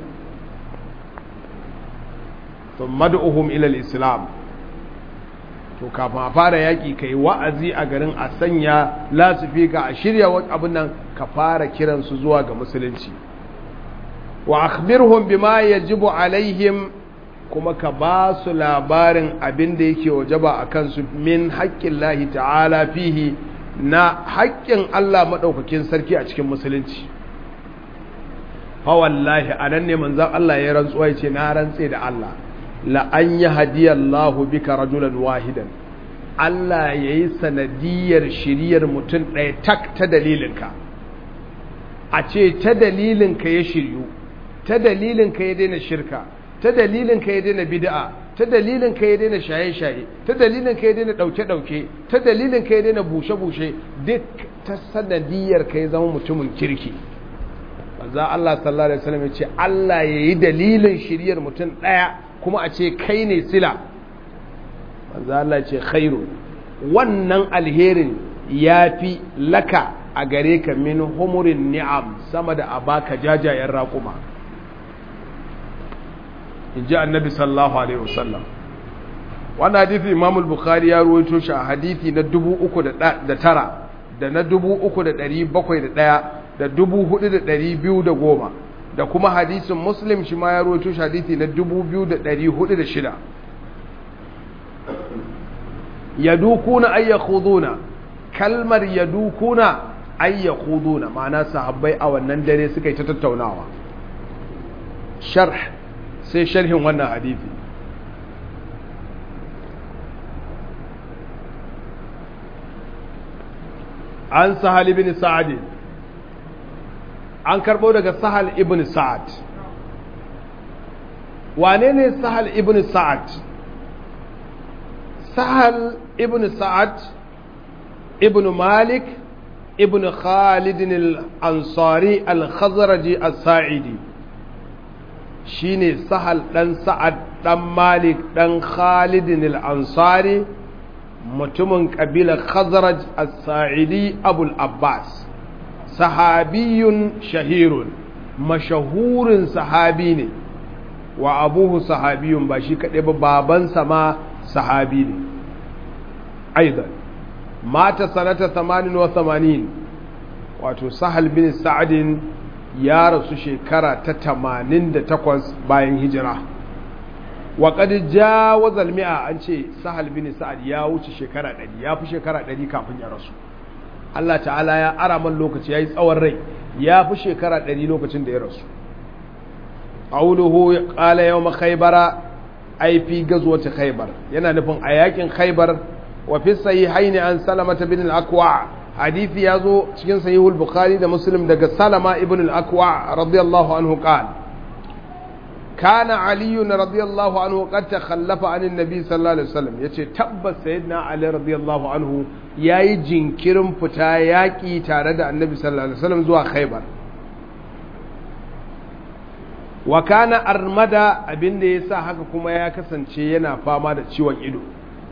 S1: thumma du'uhum ila al-islam to kafin a fara yaƙi ka yi wa'azi a garin a sanya lasifika a shirya abin nan ka fara kiransu zuwa ga musulunci wa akhbirhum bima yajibu alaihim kuma ka ba su labarin abin da yake wajaba a kansu min haƙƙin lahi ta'ala fihi na haƙƙin Allah maɗaukakin sarki a cikin musulunci fa wallahi a nan ne manzan Allah ya rantsuwa ya ce na rantse da Allah la'an yi hadiyallahu bika rajulan wahidan Allah ya yi sanadiyar shiriyar mutum ɗaya tak ta dalilinka a ce ta dalilinka ya shiryu ta dalilinka ya daina shirka ta dalilinka ya daina bid'a ta dalilinka ya daina shaye-shaye ta dalilinka ya daina ɗauke-ɗauke ta dalilinka ya daina bushe-bushe duk ta sanadiyar ka ya zama mutumin kirki manzo Allah sallallahu alaihi wasallam ya ce Allah ya yi dalilin shiriyar mutum ɗaya kuma a ce kai ne sila manzo Allah ce khairu wannan alherin yafi laka a gare ka min humurin ni'am sama da abaka jajayen raƙuma in ji annabi sallallahu alaihi wasallam wannan hadithi imam al-bukhari ya ruwaito shi a hadithi na 309 da na 3701 da 4210 da kuma hadisin muslim shi ma ya roto shi hadithi na 2406 yadukuna ay yakhuduna kalmar yadukuna ay yakhuduna ma'ana sahabbai a wannan dare suka yi ta tattaunawa sharh sai sharhin wannan hadithi an sahal ibn sa'ad an karbo daga sahal ibn sa'ad wane ne sahal ibn sa'ad sahal ibn sa'ad ibn malik ibn khalid al-ansari al-khazraji al-sa'idi shine sahal dan sa'ad dan malik dan khalid al-ansari mutumin kabilar khazraj al-sa'idi abul abbas sahabiyun shahirun mashahurin sahabi ne wa abuhu sahabiyun ba shi kaɗai ba babansa ma sahabi ne aidan mata sanata 88 wato sahal bin sa'adin ya rasu shekara ta 88 bayan hijira wa qad jawaza al-mi'a an ce sahal bin sa'ad ya wuce shekara 100 ya fi shekara 100 kafin ya rasu Allah ta'ala ya ara man lokaci yayi tsawon rai ya fi shekara 100 lokacin da ya rasu qawluhu qala yawm khaybara ay fi gazwati khaybar yana nufin a yakin khaybar wa fi sahihayn an salamata bin al-aqwa hadisi yazo cikin sahihul bukhari da muslim daga salama ibn al-aqwa radiyallahu anhu qala كان علي رضي الله عنه قد تخلف عن النبي صلى الله عليه وسلم yace tabbas sayyidina ali radiyallahu anhu yayi jinkirin fita yaki tare da annabi sallallahu alaihi wasallam zuwa khaybar wa kana armada abinda ya sa haka kuma ya kasance yana fama da ciwon ido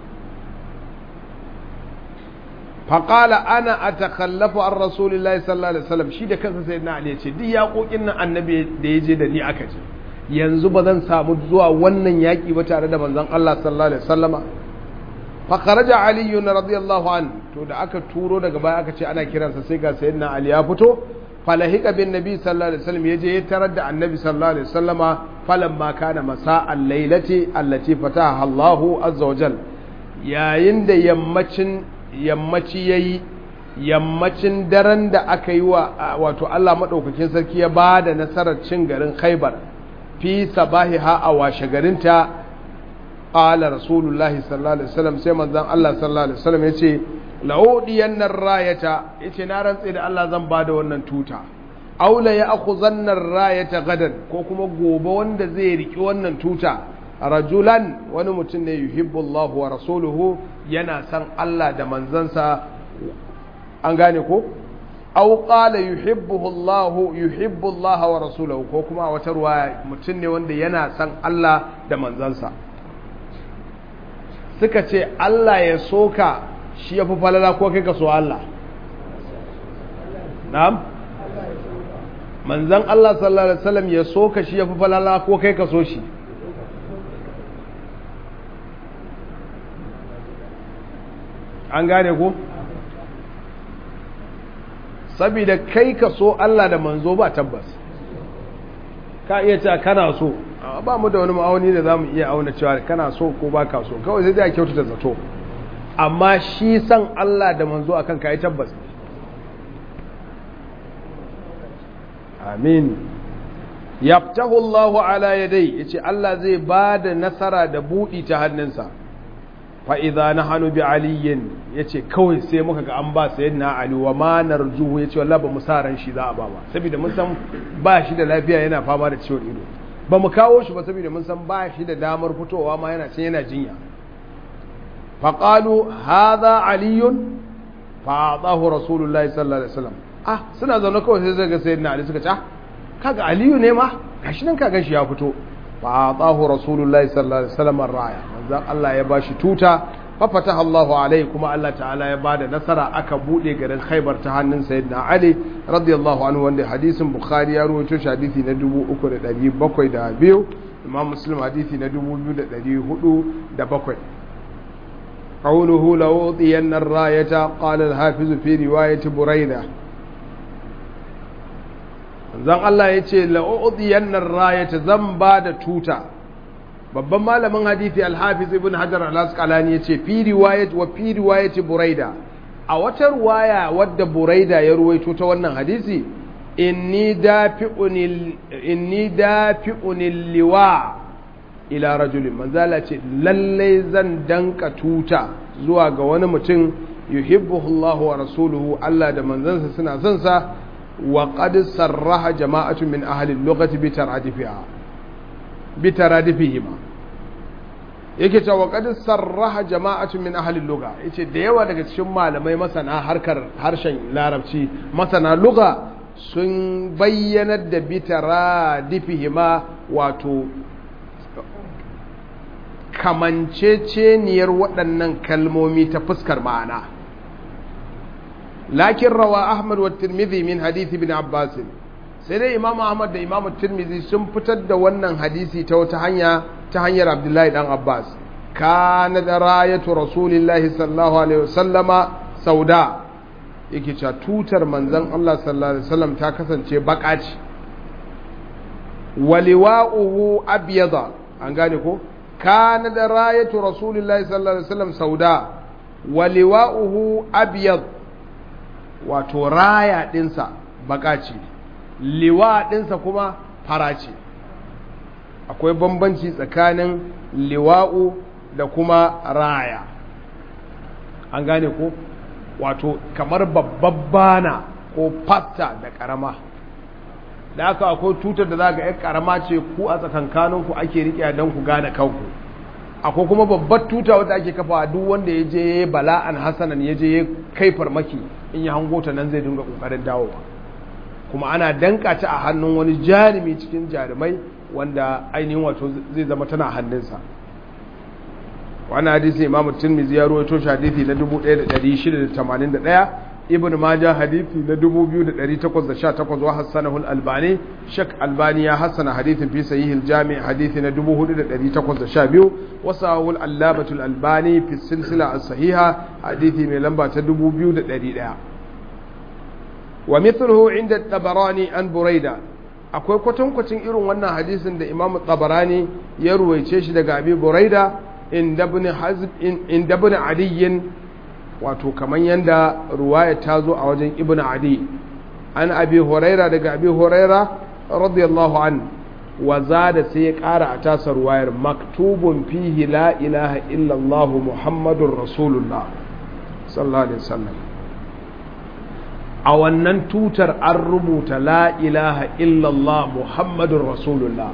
S1: faƙala ana a takallafa an rasulullahi sallallahu alaihi wasallam shi da kansa sai na ali ce duk yaƙoƙin nan annabi da ya je da ni aka je yanzu ba zan samu zuwa wannan yaƙi ba tare da manzon Allah sallallahu alaihi wasallama fa kharaja ali radiyallahu an to da aka turo daga baya aka ce ana kiransa sai ga sayyidina ali ya fito falahika bin nabi sallallahu alaihi wasallam yaje ya tarar da annabi sallallahu alaihi wasallama falamma kana masa'al lailati allati fataha Allahu azza wa jal yayin da yammacin yammaci yayi yammacin daren da aka yi wa wato Allah madaukakin sarki ya bada nasarar cin garin Khaibar fi sabahiha a washe garinta qala rasulullahi sallallahu alaihi wasallam sai manzon Allah sallallahu alaihi wasallam yace la'udiyan nan rayata yace na rantse da Allah zan bada wannan tuta aula ya akhuzanna rayata gadan ko kuma gobe wanda zai riki wannan tuta rajulan wani mutum ne yuhibbu Allah wa rasuluhu yana san Allah da manzansa an gane ko aw qala yuhibbuhu Allah yuhibbu Allah wa rasuluhu ko kuma a wata ruwaya mutum ne wanda yana san Allah da manzansa suka ce Allah ya soka shi ya fi falala ko kai ka so Allah na'am manzan Allah sallallahu alaihi wasallam ya so ka shi ya fi falala ko kai ka so shi an gane ko saboda kai ka so Allah da manzo ba tabbas ka iya cewa kana so ba mu da wani ma'auni da za mu iya auna cewa kana so ko ba ka so kawai sai dai a kyautata zato amma shi san Allah da manzo akan ka yi tabbas amin yaftahu Allah ala yadai yace Allah zai ba da nasara da budi ta hannunsa fa idza nahnu bi aliyin yace kawai sai muka ga an ba sayyidina ali wa ma narjuhu yace wallahi ba mu sa ran shi za a ba ba saboda mun san ba shi da lafiya yana fama da ciwon ido ba mu kawo shi ba saboda mun san ba shi da damar fitowa ma yana can yana jinya faƙalu haza aliyun fa'adahu rasulullahi sallallahu alaihi wasallam ah suna zaune kawai sai zai ga sayyidina ali suka ce ah kaga aliyu ne ma gashi nan kaga shi ya fito fa'adahu rasulullahi sallallahu alaihi wasallam raya manzon Allah ya bashi tuta fa fataha Allahu alaihi kuma Allah ta'ala ya bada nasara aka bude garin Khaibar ta hannun sayyidina Ali radiyallahu anhu wanda hadisin Bukhari ya rawaito shi hadisi na 3702 Imam Muslim hadisi na 2407 قوله لأوطين الراية قال الحافظ في رواية بريدة zan Allah ya ce la'u'udiyan rayata zan ba da tuta babban malamin hadithi alhafiz ibn hajar al-asqalani ya ce fi riwayat wa fi riwayati buraida a wata ruwaya wadda buraida ya ruwaito ta wannan hadisi inni dafi'unil inni dafi'unil liwa ila rajulin manzala ce lallai zan danka tuta zuwa ga wani mutum yuhibbuhu Allah wa rasuluhu Allah da manzansa suna son sa wa qad sarraha jama'atu min ahli al-lughati bi taradifiha bi taradifihima yake cewa qad sarraha jama'atu min ahli al-lugha yace da yawa daga cikin malamai masana harkar harshen larabci masana lugha sun bayyanar da bi taradifihima wato kamanceceniyar waɗannan kalmomi ta fuskar ma'ana lakin rawa ahmad wa tirmidhi min hadithi bin abbas sai dai imam ahmad da imam tirmidhi sun fitar da wannan hadisi ta wata hanya ta hanyar abdullahi dan abbas kana da rayatu rasulillahi sallallahu alaihi wasallama sauda yake cewa tutar manzon Allah sallallahu alaihi wasallam ta kasance baka ce waliwa'uhu abyada an gane ko kana da rayatu rasulillahi sallallahu alaihi wasallam sauda waliwa'uhu abyad wato raya dinsa baka ce liwa dinsa kuma fara ce akwai bambanci tsakanin liwa'u da kuma raya an gane ko wato kamar babban bana ko fasta da karama da aka akwai tutar da za ga yan karama ce ku a tsakankaninku ake riƙe don ku gane kanku akwai kuma babbar tuta wadda ake kafa duk wanda ya je bala'an hasanan ya je kai farmaki in ya hango ta nan zai dinga kokarin dawowa kuma ana danka ta a hannun wani jarumi cikin jarumai wanda ainihin wato zai zama tana hannunsa wannan hadisi imamu tirmidhi ya rawaito shi hadisi na 1681 ibn majah hadisi na 2818 wa hasanahu al-albani shak albani ya hasana hadisin fi sahih al-jami' hadisi na 4812 wa sahahu al-allamah al-albani fi silsila as-sahiha hadisi mai lamba ta 2100 wa mithluhu inda at-tabarani an burayda akwai kwatankwacin irin wannan hadisin da imam tabarani ya ruwaice shi daga abi buraida inda ibn adiyin wato kamar yadda ruwaya ta zo a wajen ibn adi an abi huraira daga abi huraira radiyallahu an wa da sai ya kara a tasa ruwayar maktubun fihi la ilaha illallah muhammadun rasulullah sallallahu alaihi wasallam a wannan tutar an rubuta la ilaha illallah muhammadun rasulullah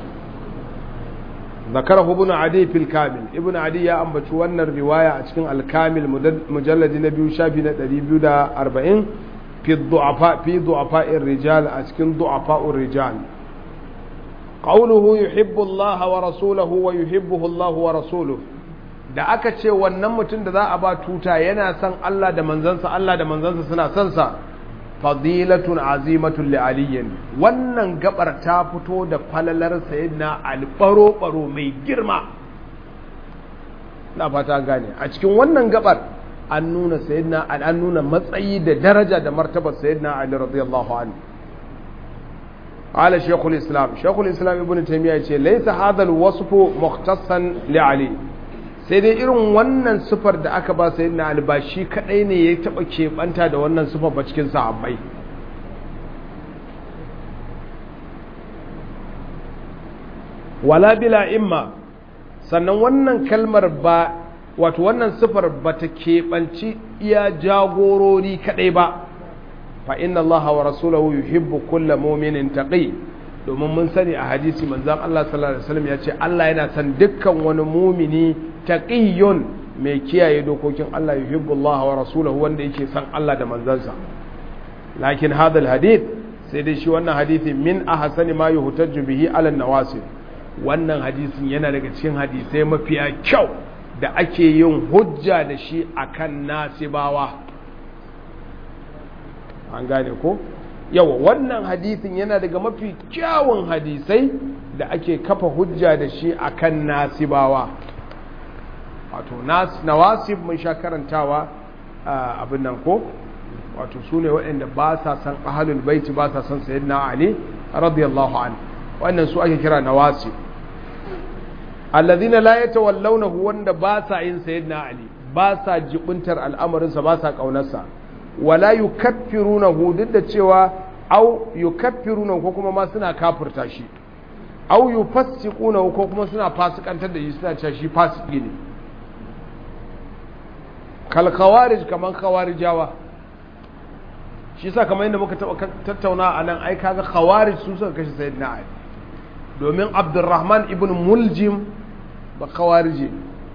S1: ذكره ابن عدي في الكامل ابن عدي يا أم بتشوانا الرواية أتكن الكامل مجلد نبي شافي نتريبيو دا أربعين في الضعفاء في ضعفاء الرجال أتكن ضعفاء الرجال قوله يحب الله ورسوله ويحبه الله ورسوله da aka ce wannan mutum da za a ba tuta yana son Allah da manzansa Allah da manzansa suna son sa fadilatun azimatun li aliyin wannan gabar ta fito da falalar sayyidina ali baro baro mai girma na fata gane a cikin wannan gabar an nuna sayyidina ali an nuna matsayi da daraja da martabar sayyidina ali radiyallahu anhu قال شيخ الإسلام شيخ الإسلام ابن تيمية يقول ليس هذا الوصف مختصا لعلي sai dai irin wannan sufar da aka ba sai na albashi kadai ne ya taba keɓanta da wannan sufar ba cikin sahabbai wala bila imma sannan wannan kalmar ba wato wannan sufar ba ta keɓanci iya jagorori kadai ba fa inna allaha wa rasulahu yuhibbu kulla mu'minin taqi domin mun sani a hadisi manzon Allah sallallahu alaihi wasallam ya ce Allah yana son dukkan wani mumini taqiyyun mai kiyaye dokokin Allah yuhibbullah wa rasuluhu wanda yake son Allah da manzansa lakin hadal hadith sai dai shi wannan hadisi min ahsani ma yuhtajju bihi ala nawasib wannan hadisin yana daga cikin hadisai mafiya kyau da ake yin hujja da shi akan nasibawa an gane ko yawa wannan hadisin yana daga mafi kyawun hadisai da ake kafa hujja da shi akan nasibawa wato nawasib mun sha karantawa abin nan ko wato su ne waɗanda ba sa san ahalul baiti ba sa san sayyidina ali radiyallahu an wannan su ake kira nawasib alladhina la yatawallawnahu wanda ba sa yin sayyidina ali ba sa jibuntar al'amarinsa ba sa kaunarsa wala yukaffirunahu duk da cewa au yukaffirunahu ko kuma ma suna kafirta shi au yufassiqunahu ko kuma suna fasikantar da shi suna cewa shi fasiki ne kal khawarij kaman khawarijawa shi yasa kamar yadda muka taba tattauna a nan ai kaga khawarij su suka kashe sayyidina ali domin abdurrahman ibn muljim ba khawarije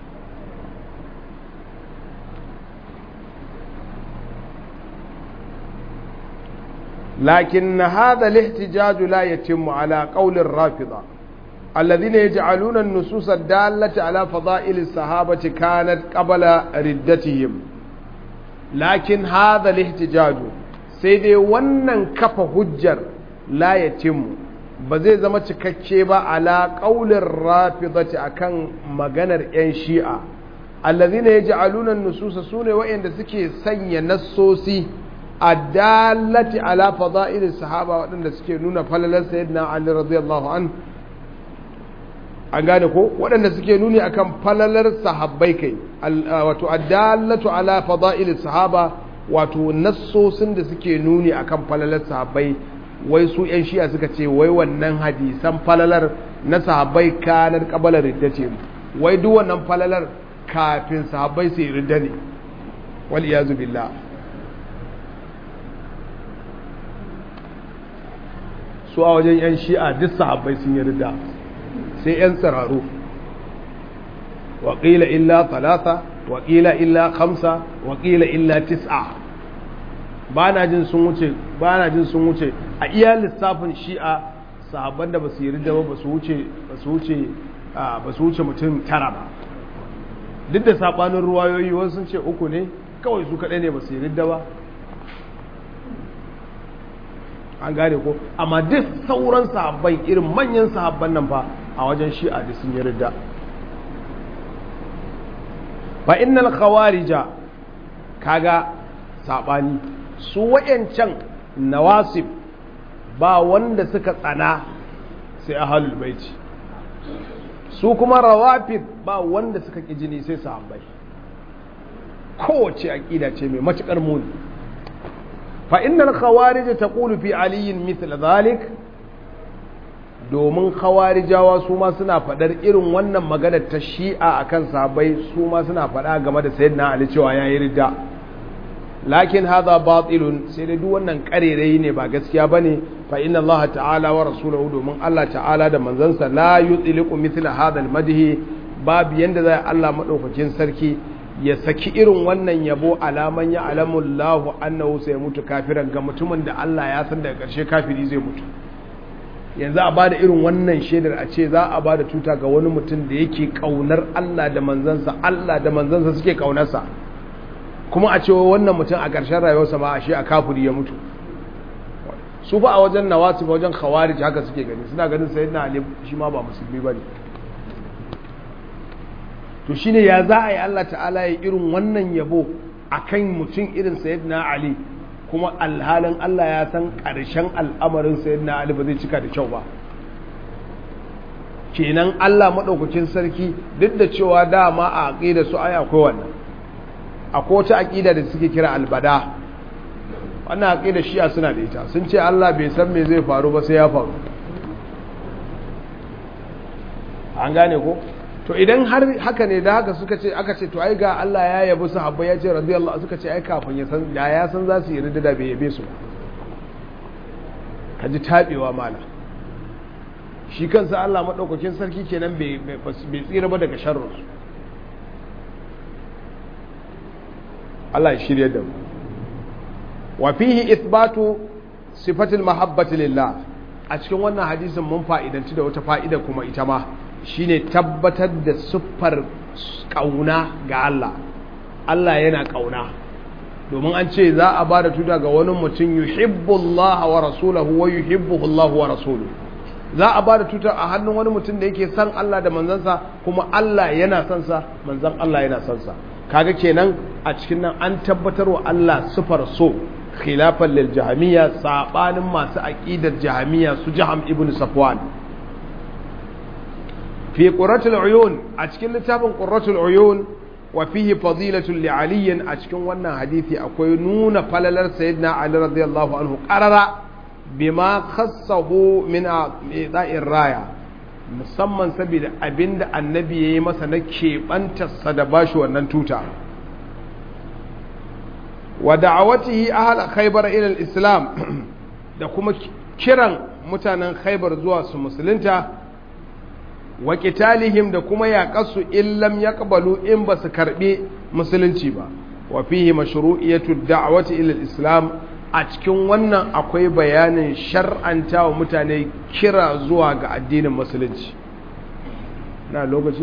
S1: لكن هذا الاحتجاج لا يتم على قول الرافضة الذين يجعلون النصوص الدالة على فضائل الصحابة كانت قبل ردتهم لكن هذا الاحتجاج سيدي ونن كف هجر لا يتم بزي زما cikakke ba ala qaulin rafidati akan maganar yan shi'a allazina yaj'aluna an-nusus sune wa'anda suke sanya nassosi addallati ala fada'ilis sahaba waɗanda suke nuna falalar sayyidina Ali radiyallahu an an gane ko waɗanda suke nuni akan falalar sahabbai kai wato addallatu ala fada'ilis sahaba wato nassosin da suke nuni akan falalar sahabbai wai su yan shi'a suka ce wai wannan hadisan falalar na sahabbai kanar kabalar ridda ce wai duk wannan falalar kafin sahabbai su yi ridda ne wal iyazu billah su a wajen 'yan shi'a duk sahabbai sun yi rida sai 'yan tsiraru waƙila illa talata waƙila illa kamsa waƙila illa tis'a ba na jin sun wuce ba na jin sun wuce a iya lissafin shi'a sahabban da ba su yi ridda ba ba su wuce ba su wuce ba su wuce mutum tara ba duk da sabanin ruwayoyi wasu sun ce uku ne kawai su kaɗai ne ba su yi ridda ba an gane ko amma duk sauran sahabbai irin manyan sahabban nan fa a wajen shi'a da sun yi ridda fa innal khawarija kaga sabani su wayancan nawasib ba wanda suka tsana sai ahlul baiti su kuma rawafid ba wanda suka ki jini sai sahabbai kowace aqida ce mai matukar muni fa innal khawarij taqulu fi aliyin mithla dhalik domin khawarijawa su ma suna fadar irin wannan maganar ta shi'a akan sahabbai su ma suna fada game da sayyidina ali cewa yayi ridda lakin hadha batilun sai dai duk wannan karerai ne ba gaskiya bane fa inna allaha ta'ala wa rasuluhu domin Allah ta'ala da manzansa la yutliqu mithla hadha al-madhi babu yanda zai Allah madaukakin sarki ya saki irin wannan yabo alaman ya alamullahu annahu sai mutu kafiran ga mutumin da Allah ya san daga ƙarshe kafiri zai mutu yanzu a bada irin wannan shaidar a ce za a bada tuta ga wani mutum da yake kaunar Allah da manzansa Allah da manzansa suke kaunarsa kuma a ce wannan mutum a ƙarshen rayuwarsa ma a shi a kafiri ya mutu su fa a wajen nawasi ba wajen khawarij haka suke gani suna ganin sayyidina ali shi ma ba musulmi bane to shine ya za a yi Allah ta'ala ya irin wannan yabo akan mutum irin sayyidina Ali kuma alhalin Allah ya san ƙarshen al'amarin sayyidina Ali ba zai cika da kyau ba kenan Allah maɗaukakin sarki duk da cewa dama a aƙida su ai akwai wannan akwai wata aƙida da suke kira albada wannan aƙida shi'a suna da ita sun ce Allah bai san me zai faru ba sai ya faru an gane ko to idan har haka ne da haka suka ce aka ce to ai ga Allah ya yabi sahabbai ya ce radiyallahu suka ce ai kafin ya san da ya san za su yi da bai yabe su ka ji tabewa mala shi kansa Allah madaukakin sarki kenan bai bai tsira ba daga sharrin su Allah ya shirye da mu wa fihi ithbatu sifatil mahabbati lillah a cikin wannan hadisin mun fa'idanci da wata fa'ida kuma ita ma shine tabbatar da siffar ƙauna ga Allah Allah yana ƙauna domin an ce za a ba da tuta ga wani mutum yuhibbullaha wa rasulahu wa yuhibbuhullahu wa rasuluhu za a ba da tuta a hannun wani mutum da yake san Allah da manzansa kuma Allah yana son sa manzan Allah yana son sa kaga kenan a cikin nan an tabbatar wa Allah siffar so khilafan lil jahamiyya sabanin masu aqidar jahamiyya su jaham ibn safwan في قرة العيون أتكن لتابن قرة العيون وفيه فضيلة لعلي أتكن وانا حديثي أكوي نون فللر سيدنا علي رضي الله عنه قرر بما خصه من إعطاء الراية musamman saboda abinda annabi ya yi masa na keɓantarsa da bashi wannan tuta wa da'awatihi ahal khaybar ila islam da kuma kiran mutanen khaybar zuwa su musulunta wa qitalihim da kuma yaƙasu in lam yaqbalu in ba su karɓi musulunci ba wa fihi mashru'iyatu da'wati ila islam a cikin wannan akwai bayanin shar'anta wa mutane kira zuwa ga addinin musulunci na lokaci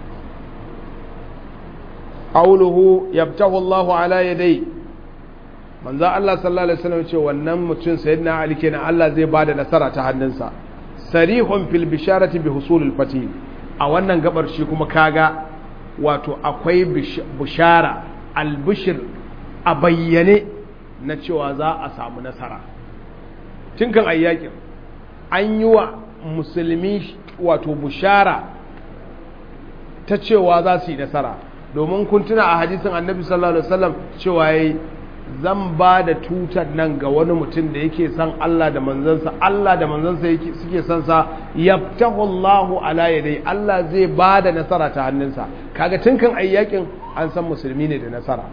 S1: qawluhu yabtahu Allahu ala yadai manzo Allah sallallahu alaihi wasallam ce wannan mutum sayyidina Ali kenan Allah zai bada nasara ta hannunsa sarihun fil bisharati bi husulil fatih a wannan gabar shi kuma kaga wato akwai bishara albishir a bayyane na cewa za a samu nasara tun kan ayyakin an yi wa musulmi wato bishara ta cewa za su yi nasara domin kun tuna a hadisin annabi sallallahu alaihi wasallam cewa yayi zan ba da tutar nan ga wani mutum da yake san Allah da manzansa Allah da manzansa suke san sa yaftahu Allahu ala yadai Allah zai ba da nasara ta hannunsa kaga tun kan ayyakin an san musulmi ne da nasara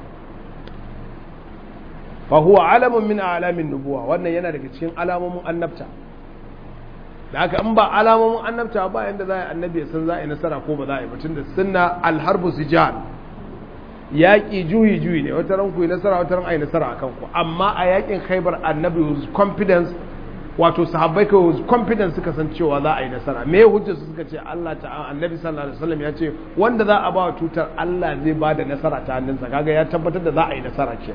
S1: fa huwa alamun min alamin nubuwa wannan yana daga cikin alamomin annabta da haka in ba alamomin annabta ba yanda za a yi annabi san za a yi nasara ko ba za a yi batun da sunna alharbu sijal yaƙi juyi juyi ne wata ran ku yi nasara wata ran a yi nasara a kanku amma a yaƙin khaibar annabi was confidence wato sahabbai ka confidence suka san cewa za a yi nasara me hujjar su suka ce Allah ta'ala annabi sallallahu alaihi wasallam ya ce wanda za a ba wa tutar Allah zai ba da nasara ta hannunsa kaga ya tabbatar da za a yi nasara ke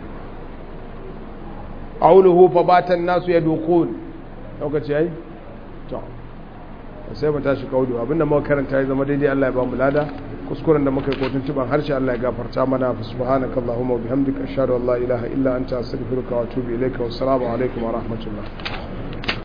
S1: auluhu fa batan nasu yadukun lokaci yayi to sai mu tashi kaudu abinda muka karanta ya zama daidai Allah ya ba mu lada kuskuren da muka yi kotun tuban harshe Allah ya gafarta mana fa subhanaka allahumma wa bihamdika ashhadu an la ilaha illa anta astaghfiruka wa atubu ilayka wa assalamu alaikum wa rahmatullah